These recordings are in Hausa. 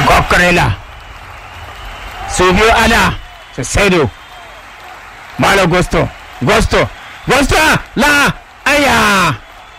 Kokorela su biyu ana Saido Malo Gusto Gusto Gusto la aya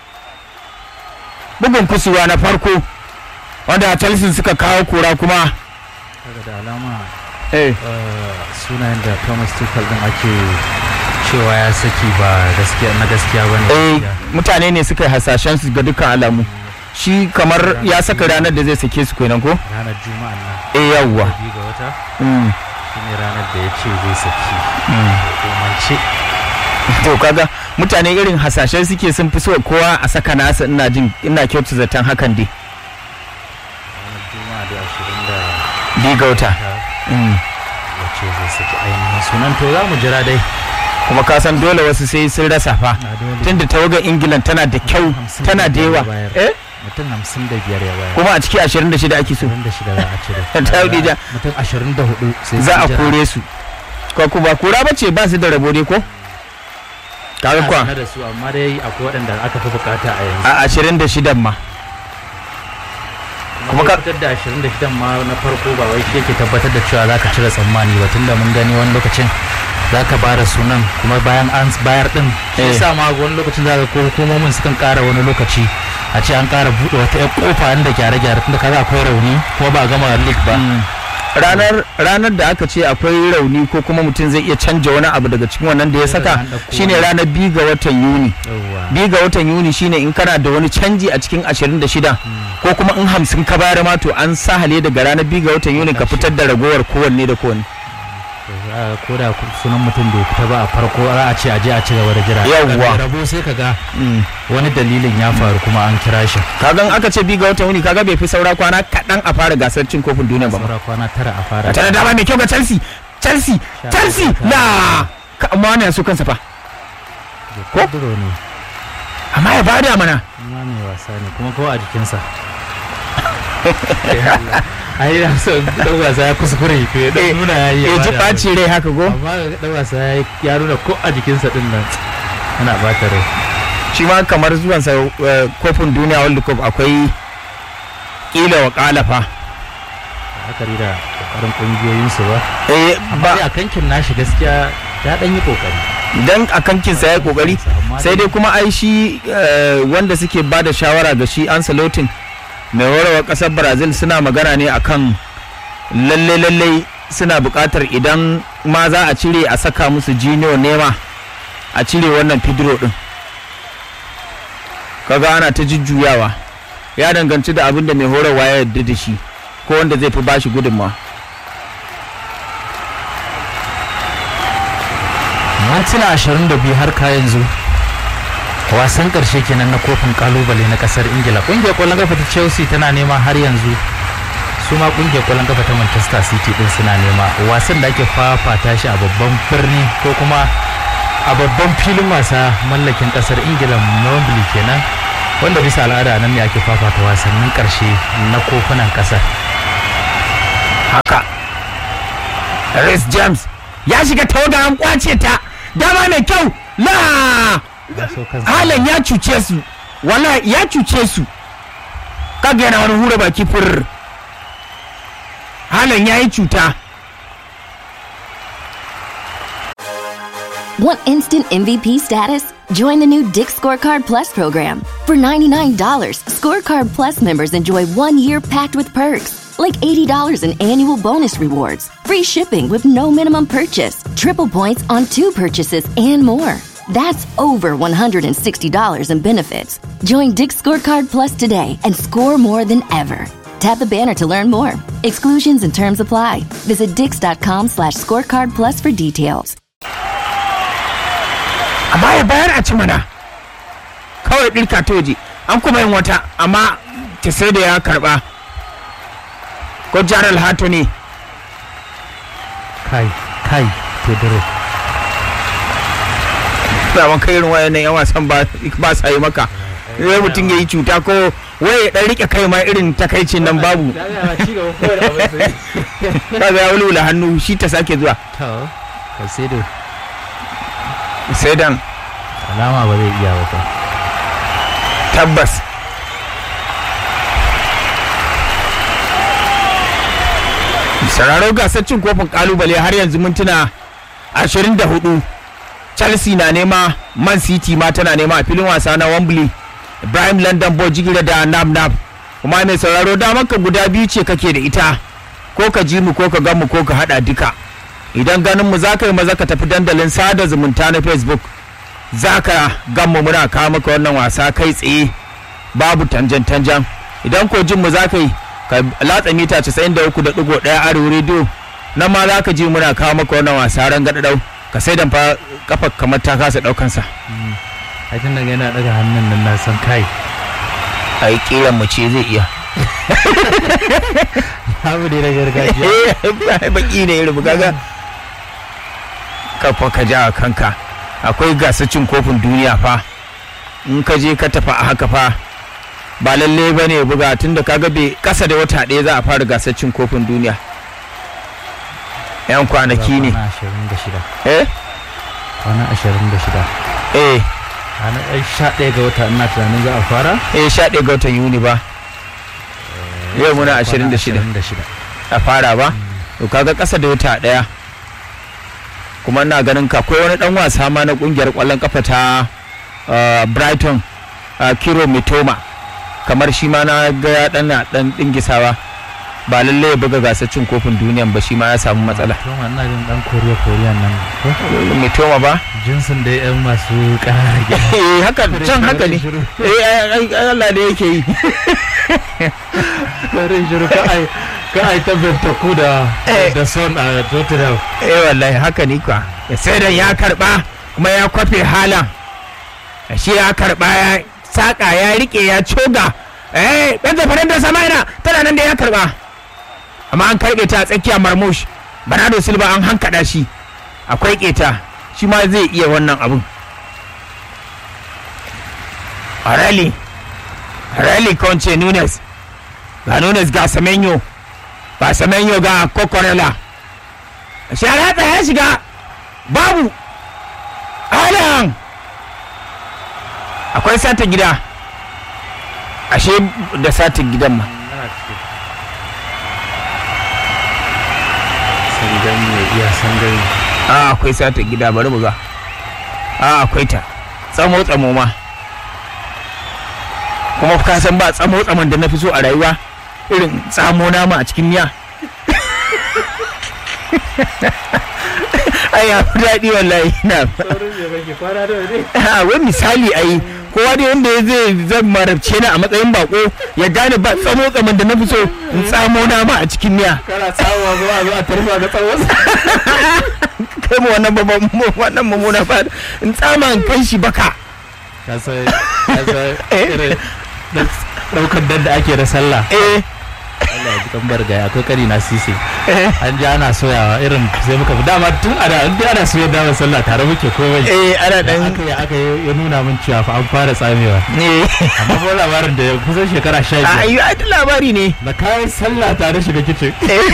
bugun kusurwa na farko wanda Chelsea suka kawo kura kuma daga da alama eh eh, sunayen da thomas tuchel din ake cewa ya saki ba gaskiya na gaskiya ba ne eh mutane ne suka yi hasashen su ga dukkan alamu shi kamar ya saka ranar da zai sake su kenan ko ranar juma'a nan eh yawwa biyu ga wata mm. shine ranar da ya ce zai saki mm. hukumance to kaga mutane irin hasashen suke sun fi so kowa a saka nasa ina jin ina kyautu zaton hakan dai ranar juma'a da ashirin da bi ga wata Mm. ya ce zai saki ainihin sunan to za mu jira dai kuma ka san dole wasu sai sun rasa fa na dole tunda tawagar ingilan tana da kyau Hamsin tana da ya yawa bayar. eh mutum hamsin da biyar ya bayar kuma a ciki 26 ake so ashirin da shida za a cire Ta yi ja. mutum ashirin da hudu sai za su a jira. kore su ko kuma kura bace ba su da rabo dai ko kaga Ana kwa sanar da su amma dai akwai waɗanda aka fi bukata a yanzu a 26 ma kuma kuma ka fitar da 26 ma na farko ba wai shi yake tabbatar da cewa zaka cire tsammani ba tunda mun gani wani lokacin zaka bara sunan kuma bayan an bayar din shi Eh. yasa ma wani lokacin zaka ko hukumomin sukan kara wani lokaci a ce an kara bude wata yar kofa inda gyare-gyare tunda kaga akwai rauni kuma ba a gama league ba Mm. ranar ranar da aka ce akwai rauni ko kuma mutum zai iya canja wani abu daga cikin wannan da ya saka An ɗauko shine wani. ranar biyu ga watan yuni yawwa biyu ga watan yuni shine in kana da wani canji a cikin 26 ko kuma in hamsin ka bayar ma to an sahale daga ranar biyu ga watan yuni ka fitar da ragowar kowanne da kowanne To za a- ko da sunan mutum bai fita ba a farko za a ce a je a ci gaba da jira Yawwa. Daga rabo sai ka ga Mm. wani dalilin ya faru kuma an kira shi kagan aka ce biyu ga watan yuni kaga bai fi saura kwana kaɗan a fara gasar cin kofin duniya ba saura kwana tara a fara tare da dama mai kyau ga chelsea chelsea Sha chelsea uku. na ka amma wani ya so kansa fa ko? Pedro ne amma ya bada mana ma mai wasa ne kuma ko a jikinsa ai na so dan wasa ya kuskure to ya Eh, dan nuna ya yi ya ji bada ɓaci rai haka ko amma ga dan wasa ya yi- ya nuna ko a jikinsa din nan yana bata rai shi ma kamar zuwansa eh, kofin duniya world cup akwai kila wa kalafa akari da kokarin kungiyoyinsu ba eh amma dai ba a kankin nashi gaskiya ya dan yi kokari dan a kankinsa ya yi kokari Amma sai dai kuma ai shi eh, wanda suke ba da shawara ga shi Ancelotti mai warawa kasar Brazil suna magana ne akan lalle lalle suna buƙatar idan ma za a cire a saka musu Junior Nema a cire wannan Pedro din kaga ana ta jujjuyawa ya danganci da abin da mai horarwa ya yarda da shi ko wanda zai fi bashi gudunmawa mintuna 22 har ka yanzu wasan karshe kenan na kofin kalubale na kasar ingila kungiyar kwallon kafa ta chelsea tana nema har yanzu su ma kungiyar kwallon kafa ta manchester city din suna nema wasan da ake fafata shi a babban birni ko kuma a babban filin wasa mallakin kasar ingila na wembley kenan wanda bisa al'ada nan ne ake fafata wasannin karshe na kofunan kasar haka Reece James ya shiga tawaga an kwace ta dama mai kyau la Na so kansa. Halan ya cuce su wala ya cuce su kaga yana wani hura baki fur Halan ya yi cuta Want instant MVP status? Join the new Dick Scorecard Plus program. For $99, Scorecard Plus members enjoy one year packed with perks, like $80 in annual bonus rewards, free shipping with no minimum purchase, triple points on two purchases, and more. That's over $160 in benefits. Join Dick Scorecard Plus today and score more than ever. Tap the banner to learn more. Exclusions and terms apply. Visit dix.com slash scorecard plus for details. amma ya bayar a ci mana kawai ɗirka ta waje an kuma yin wata amma ta sai da ya karba ko jaral hato ne kai kai pedro zaman kai irin wayannan yan wasan ba ba sa yi maka sai mutum ya yi cuta ko wai ya dan rike kai ma irin takaicin nan babu kaga ya wulwula hannu shi ta sake zuwa Caicedo sai dan alama ba zai iya ba fa. tabbas sauraro gasar cin kofin kalubale har yanzu mintuna 24 chelsea na nema man city ma tana nema a filin wasa na wembley ibrahim london boy jigila da nam nam kuma mai sauraro damar ka guda biyu ce kake da ita ko ka ji mu ko ka gan mu ko ka hada duka idan ganin mu za ka yi maza ka tafi dandalin sada zumunta na facebook za ka gan mu muna kawo maka wannan wasa kai tsaye babu tanjan tanjan idan ko jin mu za ka yi ka latsa mita 93.1 arewa rediyo nan ma za ka ji muna kawo maka wannan wasa ran gadadau ka sai dan fa kafa kamar ta kasa daukan sa ai tun daga yana daga hannun nan na san kai ai kiran mu ce zai iya abu ne na gargajiya eh baki ne irin kaga kafa ka ja kanka akwai gasar kofin duniya fa in ka je ka tafi a haka fa ba lalle ba ne buga tun da kaga bai kasa da wata ɗaya za a fara gasar cin kofin duniya yan kwanaki ne kwana ashirin da shida eh kwana ashirin da shida eh ranar ɗan sha ɗaya ga wata ina tunanin za a fara eh sha ɗaya ga watan yuni ba yau muna Kwana ashirin da shida ashirin da shida a fara ba to kaga kasa da wata ɗaya kuma ina ganin ka akwai wani dan wasa ma na kungiyar kwallon kafa ta uh, brighton uh, kiro mitoma kamar shi ma na ga ya dan dan dingisawa ba lalle ya buga gasar cin kofin duniyan ba shi ma ya samu matsala to ma ina jin dan koriya koriya nan ko mitoma ba jinsin da yan masu ƙananan gida eh haka can haka ne eh ai- ai- ai Allah ne yake yi Karin shiru ka ai ka ai tabbata ku da Eh. da son a Tottenham eh wallahi haka ne kwa sai da ya karba kuma ya kwafe halan shi ya karba ya saka ya rike ya coga eh dan zafaran da samaina tana nan da ya karba amma an karbe ta a tsakiya marmush bernardo silva an hankada shi akwai keta shi ma zai iya wannan abun Areli Areli Conche Nunes ga Nunes ga Semenyo ga Semenyo ga Kokorela sharatsa ya shiga babu alan akwai sata gida ashe da sata gidan ma sangan ne iya sangan a akwai sata gida bari mu ga a akwai ta tsamo tsamo ma kuma ka san ba tsamo tsamon da na fi so a rayuwa irin tsamo nama a cikin miya ai ya fi daɗi wallahi na saurin ya kake kwana da ne a wai misali ai kowa dai wanda ya zai zan marabce ni a matsayin bako ya gane ba tsamo tsaman da na fi so in tsamo nama a cikin miya kana samuwa zuwa a zo a tarfa ga tsawon kai mu wannan babban wannan mummuna ba in tsama in kai shi baka ka san ka san Eh. irin daukar dan da ake da sallah eh Allah ya ji kan bargaya akwai kari na sisi eh an ji ana soyawa irin sai muka fi dama tun a da in dai ana soyar da sallah tare muke komai eh ana dan dan aka yi aka yi ya nuna min cewa fa an fara tsamewa eh amma ko labarin da ya kusan shekara sha a biyar ayi ai labari ne da kayan sallah tare shiga kicin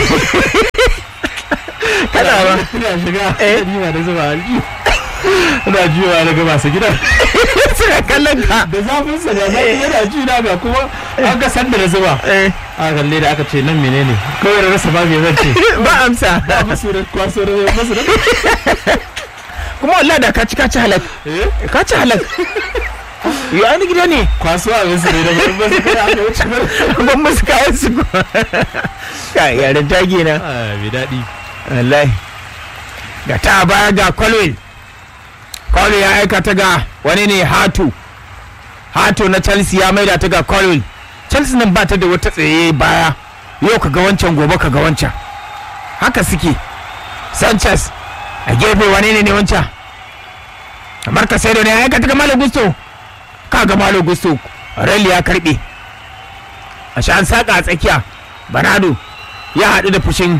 kana ba ina shiga Eh. ni ba da zuba alji ina jiwa daga masu gidan suna kallon ka da zafin sa da zafi yana ji na ga kuma an ga sanda da zuba eh a kalle da aka ce nan menene kawai da rasa babu zan ce ba amsa ba masu da kwaso da masu da kuma wallahi da ka ci ka ci halak eh ka ci halak yo ai ni gida ne kwaso a wasu ne da ba su kai aka wuce ba ban musu kayan su kai yaran tage na ah bi daɗi wallahi ga ta baya ga Colwell Colwell ya aika ta ga wani ne Hatu Hatu na Chelsea ya maida ta ga Colwell Chelsea nan ba ta da wata tsaye baya yau ka ga wancan gobe ka ga wancan haka suke Sanchez a gefe wane ne ne wancan kamar ka ne ya aika ta ga Malo Gusto ka ga Malo Gusto Rally ya karbe a sha an saka a tsakiya Bernardo ya haɗu da fushin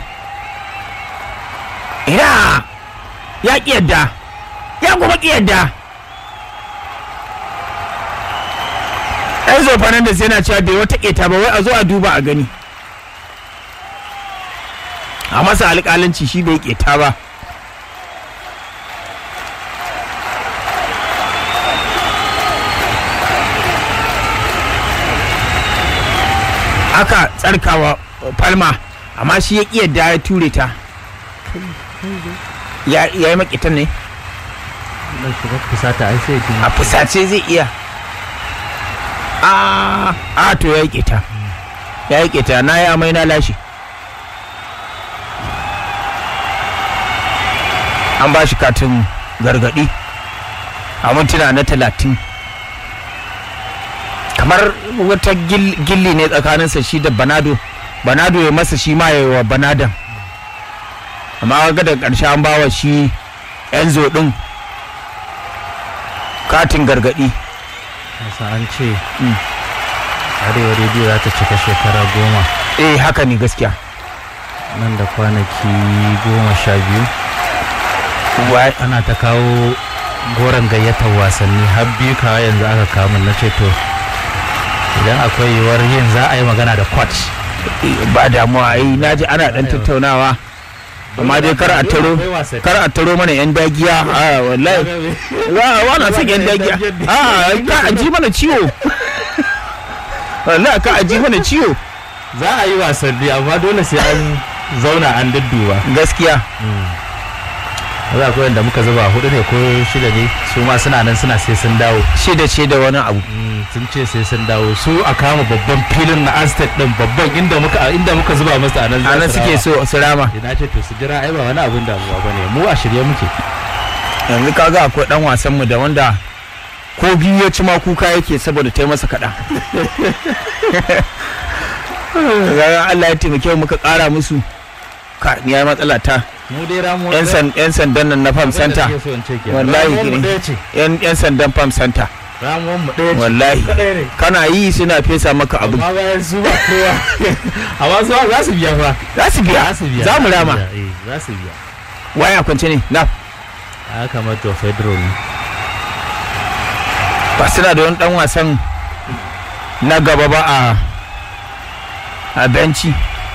ina ya ƙi yadda ya kuma ƙi yadda Enzo Fernandez yana cewa bai wata ƙeta ba wai a zo a duba a gani a masa alƙalanci shi bai ƙeta ba aka tsarkawa palma amma shi ya ƙi yadda ya ture ta ya ya yi makitan ne dan shiga fusata ai sai a fusace zai iya a a to ya yi ƙeta ya yi ƙeta na yi amai na lashe an ba shi katin gargaɗi a mintuna na talatin kamar wata gil- gilli ne tsakaninsa shi da banado banado ya masa shi ma ya yi wa banadan amma ga da ƙarshe an bawa shi enzo ɗin katin gargaɗi Kasa an ce Mm. arewa rediyo za ta cika shekara goma eh haka ne gaskiya nan da kwanaki goma sha biyu Wa- ana ta kawo goron gayyatar wasanni har biyu kawai yanzu aka kamun na ce to idan akwai yiwuwar yin za a yi magana da coach ba damuwa ai na ji ana dan tattaunawa amma dai kar a taro kar a taro mana yan dagiya a wallahi wa wa na son yan dagiya a ka a ji mana ciwo wallahi ka a ji mana ciwo za a yi wasanni amma dole sai an zauna an dudduba gaskiya za ku da muka zuba hudu ne ko shida ne su ma suna nan suna sai sun dawo shida ce da wani abu sun ce sai sun dawo su a kama babban filin na aztec din babban inda muka inda muka zuba musu a nan za anan su suke rama. so su rama ina ce to su jira ai ba wani abin damuwa bane mu a shirye muke yanzu kaga akwai dan wasan mu da wanda ko biyu ya ci ma kuka yake saboda ta yi masa kaɗa Ga Allah ya taimake mu muka ƙara musu ka ni ya matsala ta mu dai ramu yan san yan sandan nan na farm center Wallahi wallahi gini. ɗaya ce yan yan sandan farm center ramuwan mu ɗaya ce wallahi Kaɗai ne kana yi suna fesa maka abu amma bayan su ba kowa amma su za su biya fa za su biya za su biya za mu rama eh za su biya waya kwance ne na ya kamata federal ne ba suna da wani dan wasan na gaba ba a a benci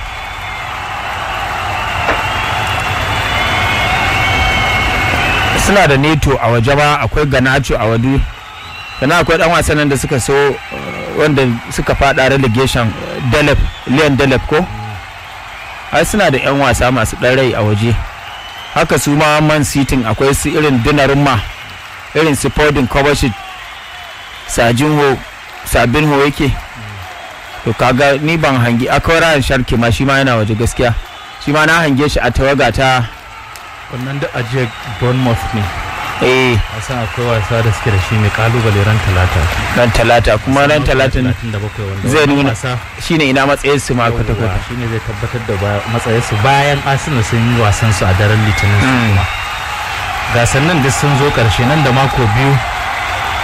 suna da neto a waje ba akwai ganacho a wadu sannan akwai dan wasan nan da suka so uh, wanda suka fada relegation uh, delep leon delep ko ai suna da yan wasa masu dan rai a waje haka su ma man sitin akwai su irin dinarumma irin su podin kovacic sajinho sabinho yake to kaga ni ban hangi akwai rayan sharki ma shi ma yana waje gaskiya shi ma na hange shi a tawaga ta wannan da ajiyar bournemouth ne eh a san akwai wasa da suke da shi mai kalubale ran talata ran talata kuma ran talatin 37 wanda zai wannan nuna wasa shine ina matsayin su ma kwata kwata shi ne zai tabbatar da ba- matsayinsu bayan arsenal sun yi wasan su a daren litinin su Mm. kuma gasannin duk sun zo karshe nan da mako biyu